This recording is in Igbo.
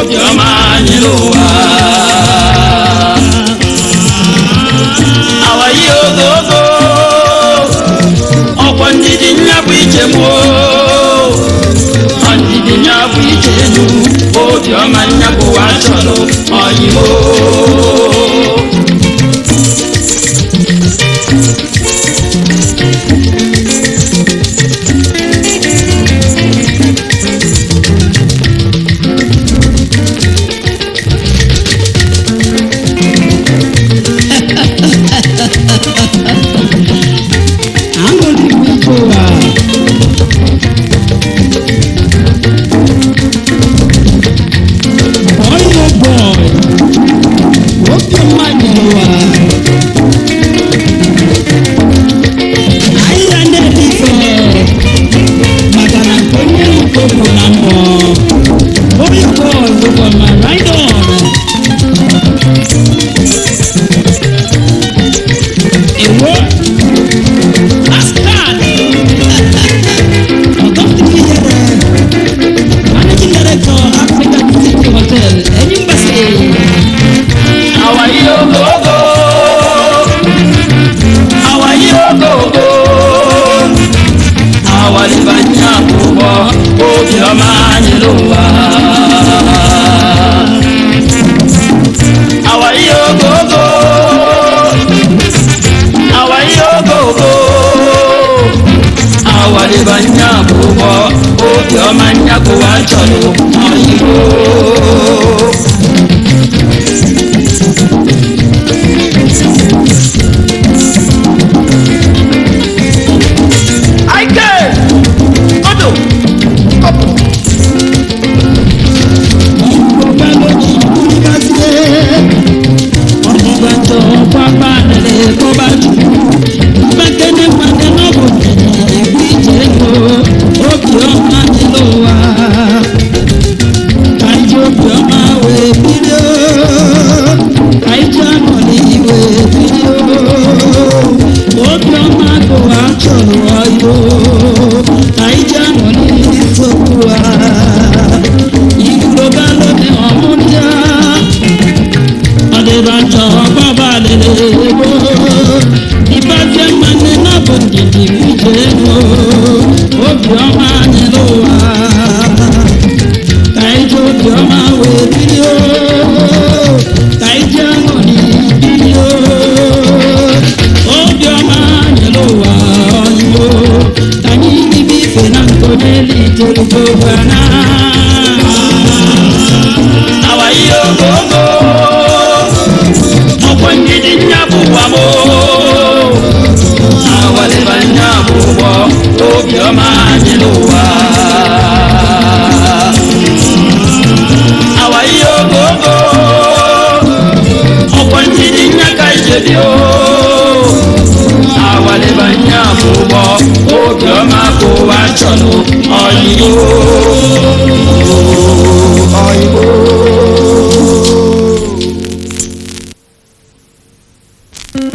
obiọma anyị n'ụwa awayi ogogo ọkwa ndidi nya bụ ije m ndidi nya bụ ije enu obiọma nya bụ wa chọrọ ọyịmo aṅụrị bụ ike ụwa boy oh boy obiọma nyere ụwa ahịhịa na-ede ife maka na nke onye nke bụ na mbọ boy oh boy ụbọma ride on ewo Ascad Ọ̀dọ́fíìsì yẹrẹ Managing Director African City Hotel Enyimbashi awayi ogogo awayi ogogo awalibanya ụgbọ obiọma anyị n'ụwa awayi ogogo awayi ogogo awalibanya ụgbọ obiọma nyakụwa chọrọ ọyịbo Aike! Odo! Kopu! Ọba lójì kúrúkásílẹ̀ Ọ̀dìgbàjọ pápá nílẹ̀ kọ́bá jù Gbẹ́kẹ́lẹ́ pàdé náà bò tẹ̀lé ìwé ìjẹ́lò Òbí ọmọ nílò wa Káyọ̀ òbí ọmọ wẹ̀ fídíò Káyọ̀ àmọ̀ ní ìwé fídíò Òbí ọmọ kò wá sọ̀rọ̀ ọ̀yọ́ Káyọ̀ àmọ̀ ní ìsọ̀kù wa ìgbòba lóde ọmúdíá ọdịbàjọ bàbá lele ego ìbàjẹ́ mmanụ nábụ ndidi ije ego obiọma nyere ụwa ka ije obiọma wee bido ka ije aṅụrị bido obiọma nyere ụwa ọyịbo ka anyị bibi ife na nkọ n'elu itelugogbana Awayi ogogo! Ọkwọ ndidi nya bụ ụwa m awalibanya ụgbọ obiọma anyị n'ụwa awayi ogogo! Ọkwọ ndidi nya ka ije dị o awalibanya ụgbọ obiọma bụ ụwa chọrọ ọyịyo